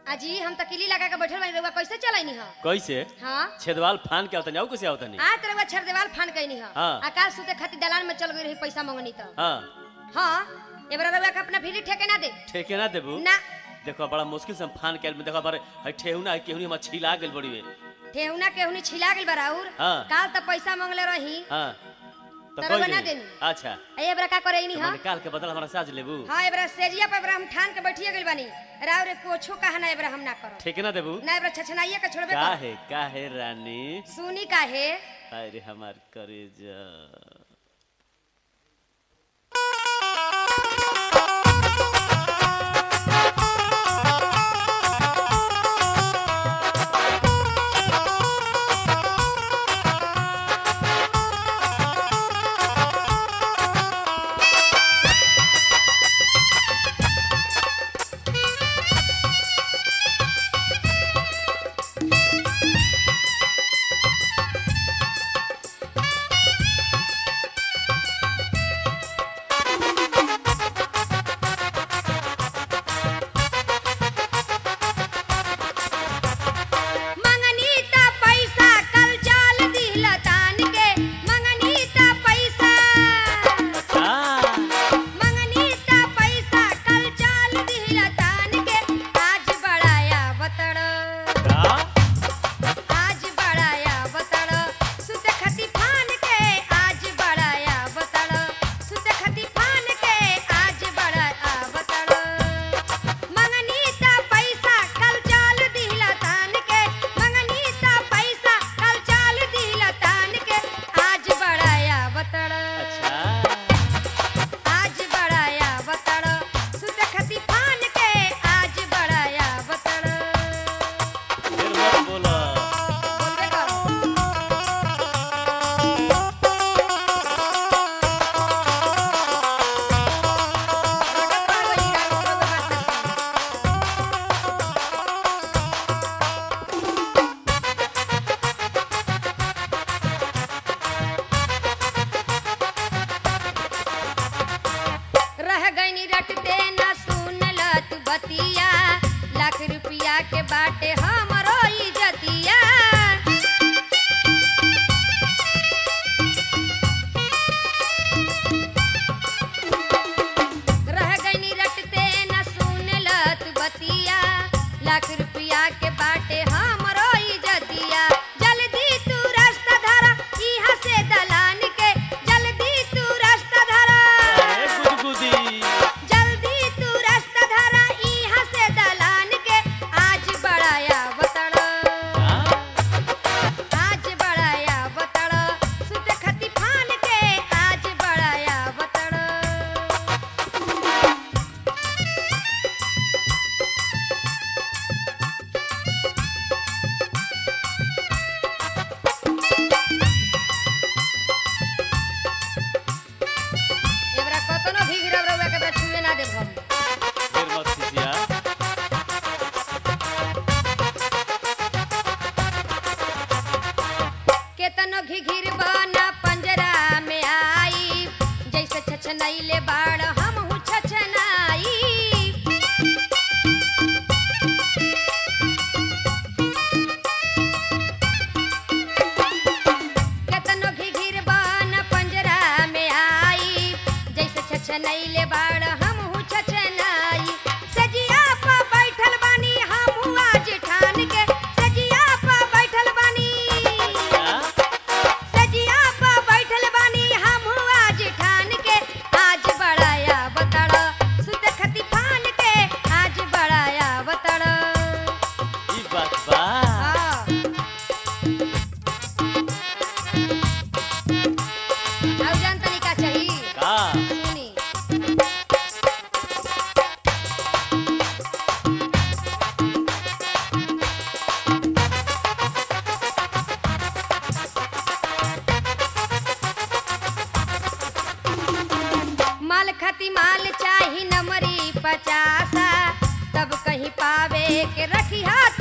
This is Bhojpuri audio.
अजी हम तकीली लगा के बैठल बानी रउआ कैसे चलाइनी ह कैसे हाँ छेदवाल फान के आवतनी आऊ कैसे आवतनी आज रउआ छरदेवाल फान कैनी ह हाँ। आकाश सुते खातिर दलान में चल गई रही पैसा मंगनी त हाँ हाँ एबरा रउआ के अपना फिरी ठेके ना दे ठेके ना देबू ना देखो बड़ा मुश्किल से हम फान के आइल में देखो बारे हई ठेहुना है केहुनी हम छिला गेल बड़ी वे ठेहुना केहुनी छिला गेल बराउर हाँ। काल त पैसा मंगले रही हाँ तो तो कोई रउआ ना नहीं देनी। अच्छा ए एबरा का करे तो हा मैंने काल के बदल हमारा साज लेबू हाँ एबरा सेजिया पे एबरा हम ठान के बैठिए गेल बानी राव रे कोछो कहा ना एबरा हम ना करो ठेके ना देबू ना एबरा छछनाइए के छोड़बे का कर है का है रानी सुनी काहे अरे हमार करे जा मंगनी ता पैसा कल चाल दिहला तान के मंगनी ता पैसा अच्छा मंगनी ता पैसा कल चाल दिहला तान के आज बड़ाया बतड़ का आज बड़ाया बतड़ सुत खती फान के आज बड़ाया बतड़ सुत खती फान के आज बड़ाया बतड़ मंगनी ता पैसा कल चाल दिहला तान के मंगनी ता पैसा कल चाल दिहला तान के आज बड़ाया बतड़ अच्छा आज बड़ाया बतड़ सुत खती फान के आज बड़ाया बतड़ फिर मत बोला बोलबे करो रटत रहो ई रात को बात ना सुनो। रह गईनी रटते न सुनल तू बतिया लाख रुपया के बाटे हमरो इजतिया रह गईनी रटते न सुनल तू बतिया लाख रुपया के बाटे हमरो इजतिया जल्दी तू रास्ता धरा इहाँ से दलान के जल्दी तू रास्ता धरा अरे गुदगुदी जल्दी तू रास्ता धरा इहाँ से दलान के आज बड़ाया बतड़ हाँ? आज बड़ाया बतड़ सुत खती फान के आज बड़ाया बतड़ एबरा कतनो भी गिरब रउआ के बरा छुए ना देब हम फिर मत खिसिया केतनो घिघिर बना पंजरा में आई जैसे छछनैले बाड़ हम छछनाई केतनो घिघिर बना पंजरा में आई जैसे छछनैले बाड़ हम छछनाई सजिया पर बैठल बानी हम आज ठान के सजिया पर बैठल बानी अच्छा सजिया पा बैठल बानी हम आज ठान के आज बड़ाया बतड़ सुत खती फान के आज बड़ाया बतड़ ई बात बा हाँ। आउ जान तनिका चाही का सुनी माल खती माल चाही नमरी पचासा तब कहीं पावे के रखी हाथ